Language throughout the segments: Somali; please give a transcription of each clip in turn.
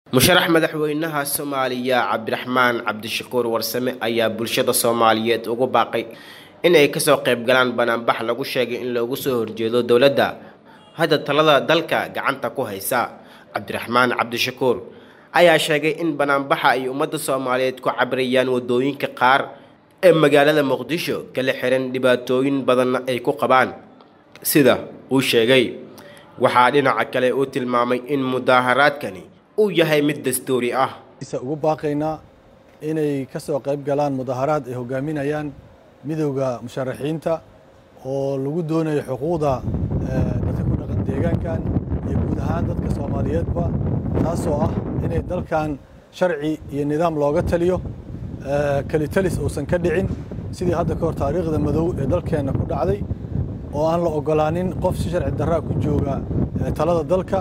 musharax madaxweynaha soomaaliya cabdiraxmaan cabdishakuur warsame ayaa bulshada soomaaliyeed ugu baaqay in ay kasoo qayb galaan banaanbax lagu sheegay in loogu soo horjeedo dowladda hadda talada dalka gacanta ku haysa cabdiraxmaan cabdishakuur ayaa sheegay in banaanbaxa ay ummadda soomaaliyeed ku cabirayaan wadooyinka qaar ee magaalada muqdisho kala xiran dhibaatooyin badanna ay ku qabaan sida uu sheegay waxaa dhinaca kale uu tilmaamay in mudaaharaadkani uu yahay mid dastuuri ah ugu baaqaynaa inay ka soo qayb galaan mudaaharaad ay hogaaminayaan midowda musharaxiinta oo lagu doonayo xuquuqda dadka ku dhaqan deegaankan iyo guud ahaan dadka soomaaliyeedba taasoo ah inay dalkan sharci iyo nidaam looga taliyo kelitalis uusan ka dhicin sidii hadda ka hor taariikhda madow ee dalkeenna ku dhacday oo aan la ogolaanin qof si sharci darraa ku jooga talada dalka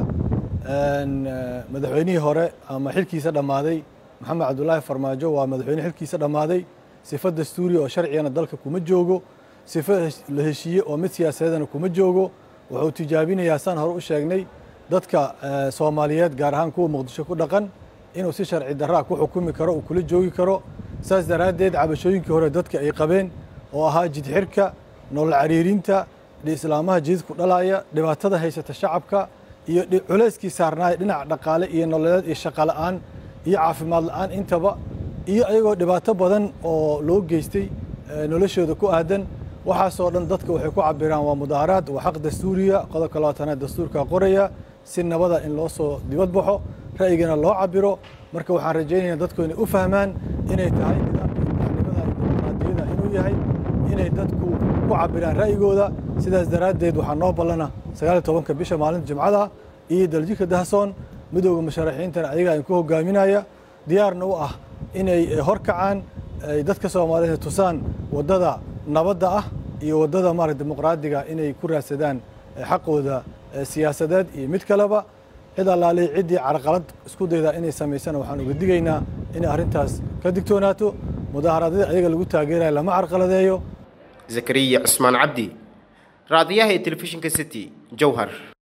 madaxweynihii hore ama xilkiisa dhammaaday maxamed cabdulaahi farmaajo waa madaxweyne xilkiisa dhammaaday sifo dastuuri oo sharcigana dalka kuma joogo sifo la heshiiye oo mid siyaasadeedana kuma joogo wuxuu tijaabinayaa saan hore u sheegnay dadka soomaaliyeed gaar ahaan kuwa muqdisho ku dhaqan inuu si sharci darraa ku xukumi karo uu kula joogi karo saas daraaddeed cabashooyinkii hore dadka ay qabeen oo ahaa jidxirka nolol cariirinta islaamaha jididku dhalaaya dhibaatada haysata shacabka iyo culayskii saarnaaya dhinaca dhaqaale iyo nololeed iyo shaqo la'aan iyo caafimaad la'aan intaba iyo ayagoo dhibaato badan oo loo geystay noloshooda ku aadan waxaasoo dhan dadka waxay ku cabiraan waa mudaaharaad waa xaq dastuuriya qodobka labaatanaad dastuurka qoraya si nabada in loo soo dibad baxo ra'yigana loo cabiro marka waxaan rajaynaya dadku inay u fahmaan inay tahay nidaamka madaxnimada iyo dimuqraadiyada inuu yahay inay dadku ku cabiraan ra'yigooda sidaas daraaddeed waxaa noo ballana sagaaliyo tobanka bisha maalinta jimcada iyo daljika dahsoon midowda musharaxiintana ayagaa idinku hogaaminaya diyaarna u ah inay hor kacaan ay dadka soomaaliyeed tusaan waddada nabadda ah iyo waddada maarata dimuqraadiga inay ku raadsadaan xaqooda siyaasadeed iyo mid kaleba cid allaalihi ciddii carqalad isku daydaa inay samaysana waxaan uga digaynaa inay arrintaas ka digtoonaato mudaaharaadada ayaga lagu taageeraya lama carqaladeeyo zakariya cusmaan cabdi raadiyaha ee telefishinka city jowhar